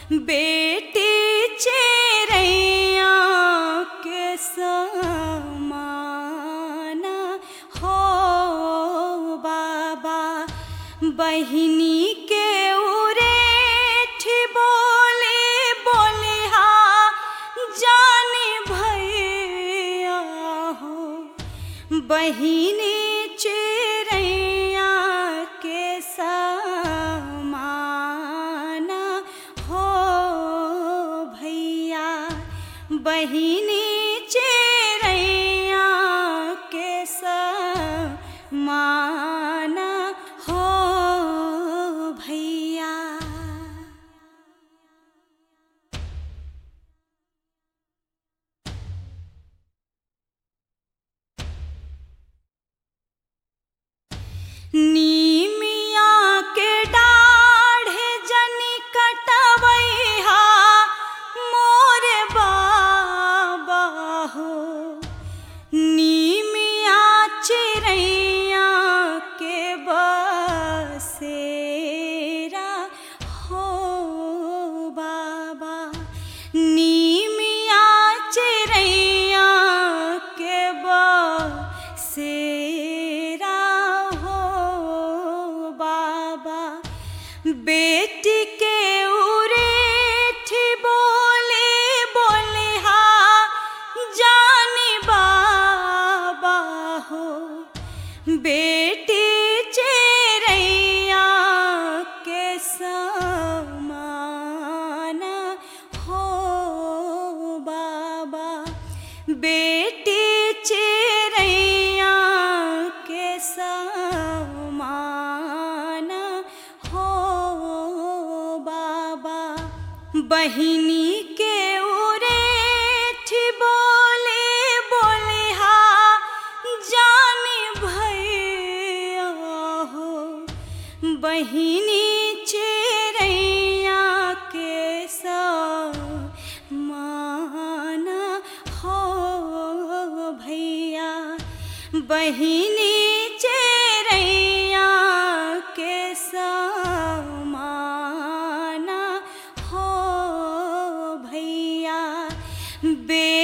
बेटी चेरैया के समाना हो बाबा बहिनी के उरेठ बोले बोले हा जाने भैया हो बहिनी चेरैया के समाना हो भैया बहिनी चेरैया के समाना हो भैया नीमिया के डाढ़े जनी कटवैहा मोरे बाबा हो नीमिया चिड़ैया के बसेरा हो बाबा नीमिया चिड़ैया के बसेरा हो बाबा बेटी के उरेठ बोले बोले हा जानी बाबा हो बेटी चेरैया के समाना हो बाबा बेटी चेरैया के समाना हो बाबा बहिनी के उरेठ बोले बोले हा जानी भैया हो बहिनी चेरैया के समाना हो भैया बहिनी चेरैया के समाना हो भैया बे